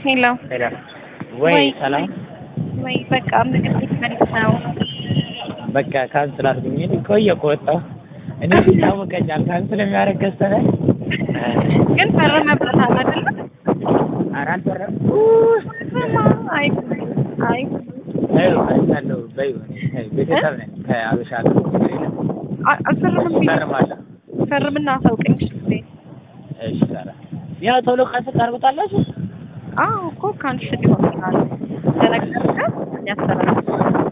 ሄሎ ሄሎ ወይ ሰላም ወይ በቃ ምግብ ቤት መልስ ነው። በቃ ካንስል አድርጉኝ። እኔ ቆየ ከወጣሁ እኔ ይታወቀኛል ካንስል የሚያደርግ ከስተመር ግን ፈርመበታል አይደለ? ኧረ አልፈረም አይ አይ በይው አይቻለሁ በይው እኔ ቤተሰብ ነኝ ከአበሻ ጋር አ- አልፈርምም ብዬ ፈርማለሁ ፈርምና አሳውቀኝ እሺ ጊዜ እሺ ሰላም ያው ቶሎ ካንስል ታደርጉታላችሁ አዎ እኮ ካንስል ይሆናል ተነገርከ ያስተላልፋል